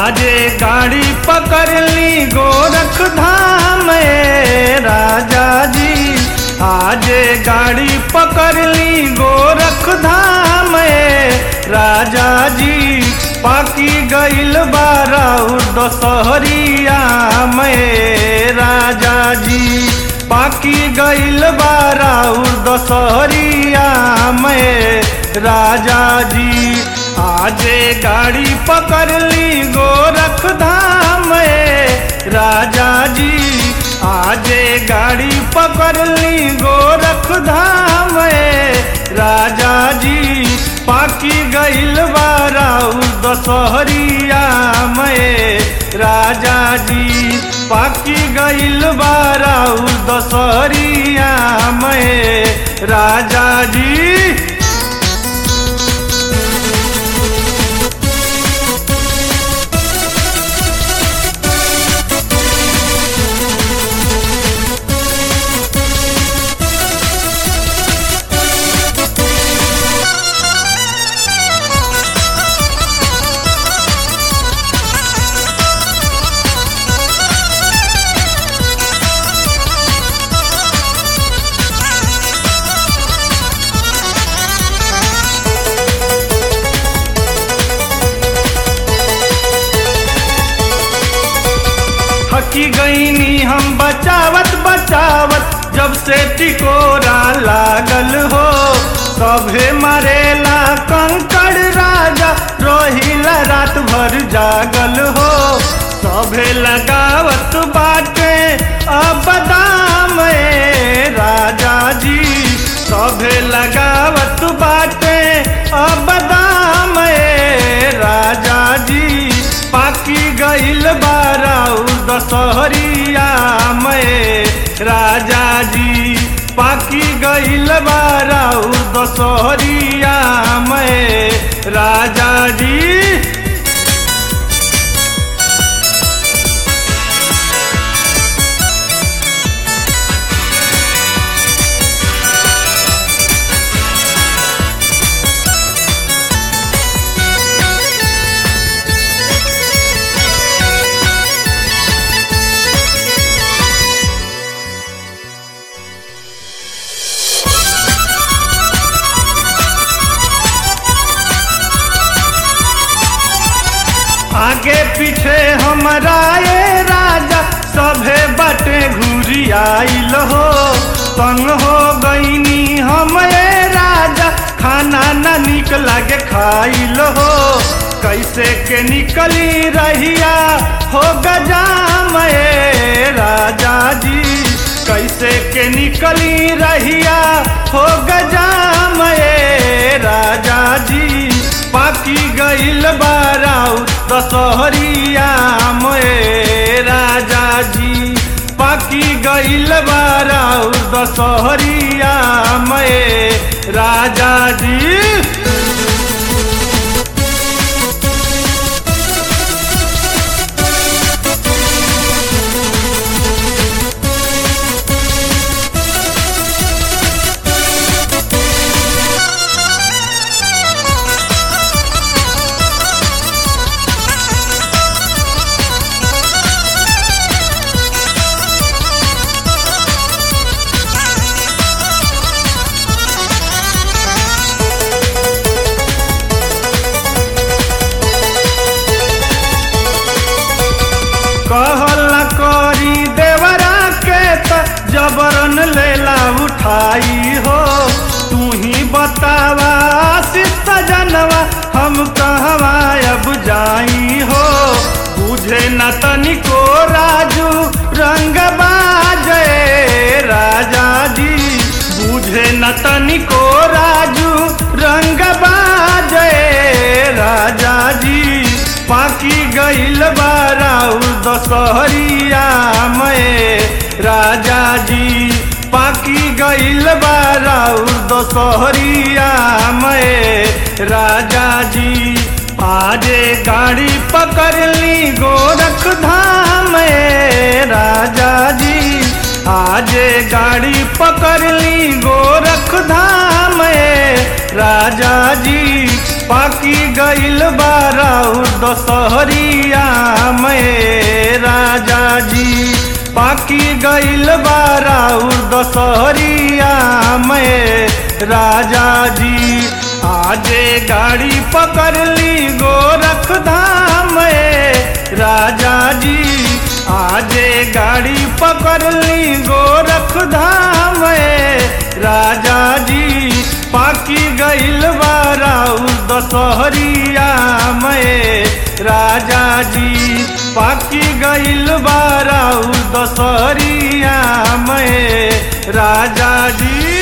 आजे गाड़ी पकड़ ली गोरख धाम ए राजा जी आजे गाड़ी पकड़ ली गोरख धाम ए राजा जी पाकी गईल बाराउर दशहरिया में राजा जी पाकी गईल बाराउर दशहरिया में राजा जी आजे गाड़ी पकड़ ली गोरख धाम में राजा जी आजे गाड़ी पकड़ ली गोरख धाम में राजा जी पाकी गईल बाराउर दशहरिया में राजा जी पाकी गईल बाराउर दशहरिया में राजा जी थकी गईनी हम बचावत बचावत जब से टिकोरा लागल हो सभे मरेला कंकड़ राजा रोहिला रात भर जागल हो सभे लगावत बाटे अब दाम ए राजा जी सभे लगावत बाटे अब दाम ए राजा जी पाकी गईल बाराउर दशहरिया में राजा जी पाकी गईल बाराउर दशहरिया में राजा जी आगे पीछे हमारा ये राजा सभे बटे घूरी आइल हो संग हो गईनी हम ये राजा खाना न निक लागे खाइल हो कैसे के निकली रहिया हो गजाम ए राजा जी कैसे के निकली रहिया हो गजाम ए राजा जी पाकी गईल बाराउ दशहरिया में राजा जी पाकी गईल बाराउ दशहरिया में राजा जी कहला करी देवरा के त जबरन लेला उठाई हो तू ही बतावा आशित जनवा हम कहवा अब जाई हो बुझे न तनिको राजू रंग बाजे राजा जी बुझे न तनिको राजू रंग बाजे राजा जी पाकी गईल बाराउर दशहरिया में राजा जी पाकी गईल बाराउर दशहरिया में राजा जी आजे गाड़ी पकड़ ली गोरख धाम में राजा जी आजे गाड़ी पकड़ ली गोरख धाम में राजा जी पाकी गईल बाराउर दशहरिया में राजा जी बाकी गईल बाराउर दशहरिया में राजा जी आजे गाड़ी पकड़ ली गोरख धाम में राजा जी आजे गाड़ी पकड़ ली गोरख धाम में राजा जी पाकी गईल बाराउर दशहरिया में राजा जी पाकी गईल बाराउर दशहरिया में राजा जी